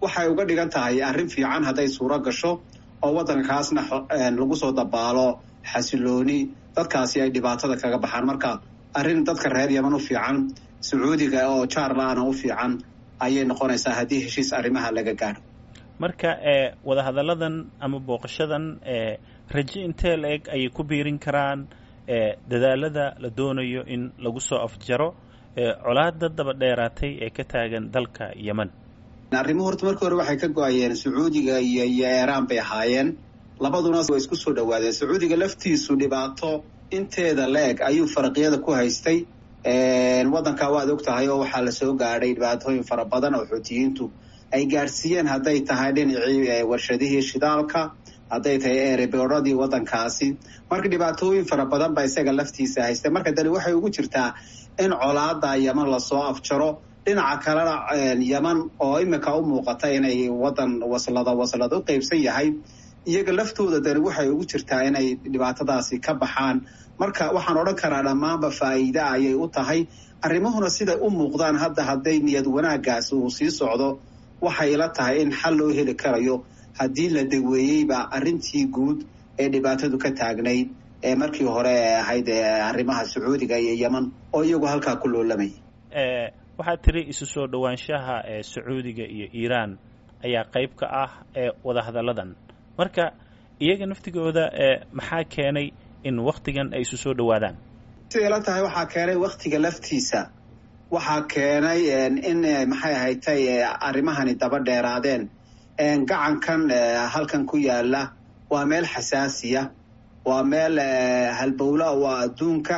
waxay uga dhigan tahay arrin fiican hadday suuro gasho oo waddankaasna lagu soo dabaalo xasilooni dadkaasi ay dhibaatada kaga baxaan marka arrin dadka reer yeman u fiican sacuudiga oo jaarlaana u fiican ayay noqonaysaa haddii heshiis arrimaha laga gaadho marka wadahadalladan ama booqashadan raje intee la eg ayay ku biirin karaan dadaalada la doonayo in lagu soo afjaro colaada daba dheeraatay ee ka taagan dalka yemen arrimuhu horta markii hore waxay ka go-ayeen sacuudiga iyo iyo eeraan bay ahaayeen labaduna way isku soo dhawaadeen sacuudiga laftiisu dhibaato inteeda la eg ayuu faraqyada ku haystay waddankaa waad og tahay oo waxaa lasoo gaadhay dhibaatooyin fara badan oo xuutiyiintu ay gaadhsiiyeen hadday tahay dhinacii warshadihii shidaalka hadday tahay ereberadii waddankaasi marka dhibaatooyin fara badan baa isaga laftiisa haystay marka dani waxay ugu jirtaa in colaada yeman lasoo afjaro dhinaca kalena yeman oo imika u muuqata inay waddan waslada waslada u qeybsan yahay iyaga laftooda dani waxay ugu jirtaa inay dhibaatadaasi ka baxaan marka waxaan odhan karaa dhammaanba faa'iida ayay u tahay arrimahuna siday u muuqdaan hadda hadday niyad wanaagaasi uu sii socdo waxay ila tahay in xal loo heli karayo haddii la daweeyeyba arrintii guud ee dhibaatadu ka taagnayd ee markii hore ee ahayd arrimaha sacuudiga iyo yeman oo iyagu halkaa ku loolamaya waxaad tiri isu soo dhowaanshaha ee sacuudiga iyo iiraan ayaa qayb ka ah ee wadahadalladan marka iyaga naftigooda maxaa keenay in waktigan ay isu soo dhowaadaan siday la tahay waxaa keenay waktiga laftiisa waxaa keenay in maxay ahaytay arrimahani daba dheeraadeen gacankan halkan ku yaala waa meel xasaasiya waa meel halbowla waa adduunka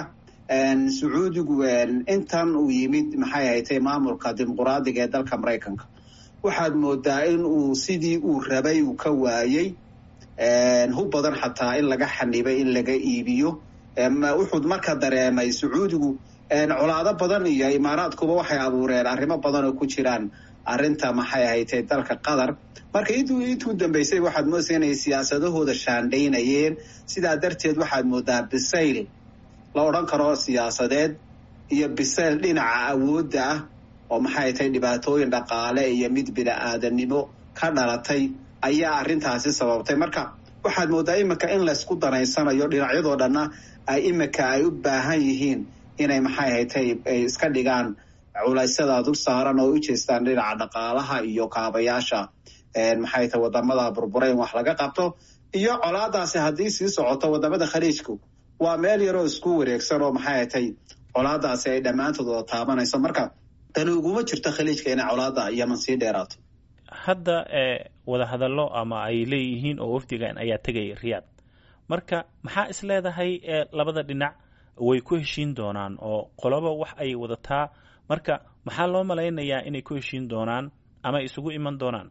sacuudigu intan uu yimid maxay ahaytay maamulka dimuquraadiga ee dalka maraykanka waxaad moodaa in uu sidii uu rabay uu ka waayey hub badan xataa in laga xanibay in laga iibiyo wuxuu marka dareemay sacuudigu colaado badan iyo imaaraadkuba waxay abuureen arrimo badan oo ku jiraan arrinta maxay ahaytay dalka qatar marka intuu intuu dambeysay waxaad moodaysa inay siyaasadahooda shaandhaynayeen sidaa darteed waxaad moodaa bisayl la odhan karo siyaasadeed iyo bisayl dhinaca awoodda ah oo maxay ahaytay dhibaatooyin dhaqaale iyo mid bini-aadanimo ka dhalatay ayaa arrintaasi sababtay marka waxaad moodaa imika in laysku danaysanayo dhinacyadoo dhanna ay imika ay u baahan yihiin inay maxay ahaytay ay iska dhigaan culaysyada dul saaran oo u jeestaan dhinaca dhaqaalaha iyo kaabayaasha maxay tahay wadamada burbura in wax laga qabto iyo colaadaasi haddii sii socoto wadamada khaliijku waa meel yaroo isku wareegsan oo maxay ahatay colaadaasi ay dhammaantood wada taabanayso marka tani uguma jirto khaliijka inay colaada yeman sii dheeraato hadda wadahadallo ama ay leeyihiin oo wafdigan ayaa tegaya riyaad marka maxaa is leedahay labada dhinac way ku heshiin doonaan oo qoloba wax ay wadataa marka maxaa loo malaynayaa inay ku heshiin doonaan ama isugu iman doonaan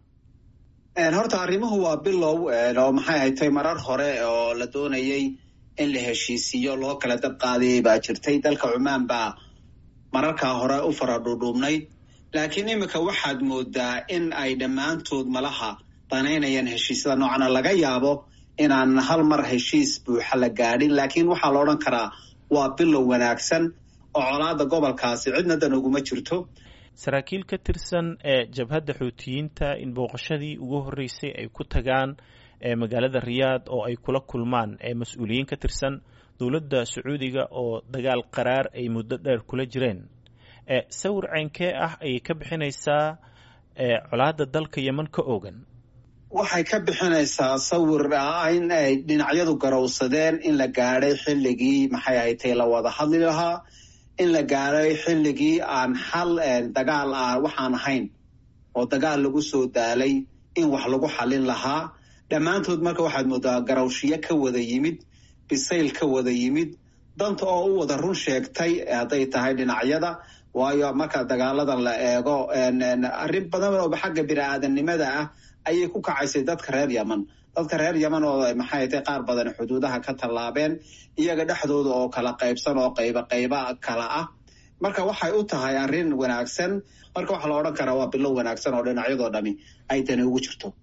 horta arrimuhu waa bilow oo maxay haytay marar hore oo la doonayay in la heshiisiiyo loo kala dab qaadayay baa jirtay dalka cumaan baa mararkaa hore u fara dhuudhuubnayd laakiin iminka waxaad moodaa in ay dhammaantood malaha danaynayaan heshiisyada noocana laga yaabo inaan hal mar heshiis buuxa la gaadhin laakiin waxaa la odhan karaa waa bilow wanaagsan oo colaada gobolkaasi cidna dan uguma jirto saraakiil ka tirsan ee jabhadda xuutiyiinta in booqashadii ugu horreysay ay ku tagaan magaalada riyaad oo ay kula kulmaan mas-uuliyiin ka tirsan dowladda sacuudiga oo dagaal qaraar ay muddo dheer kula jireen sawir ceynkee ah ayay ka bixinaysaa colaadda dalka yeman ka oogan waxay ka bixinaysaa sawir ah in ay dhinacyadu garowsadeen in la gaadhay xilligii maxay ahaytay la wada hadli lahaa in la gaadhay xilligii aan xal dagaal ah waxaan ahayn oo dagaal lagu soo daalay in wax lagu xallin lahaa dhammaantood marka waxaad moodaa garawshiyo ka wada yimid bisayl ka wada yimid danta oo u wada run sheegtay hadday tahay dhinacyada waayo marka dagaaladan la eego arrin badan oo xagga bini-aadamnimada ah ayay ku kacaysay dadka reer yeman dadka reer yeman oo maxay tay qaar badan xuduudaha ka tallaabeen iyaga dhexdooda oo kala qaybsan oo qayba qayba kala ah marka waxay u tahay arrin wanaagsan marka waxaa la odhan karaa waa bilow wanaagsan oo dhinacyadoo dhami ay tani ugu jirto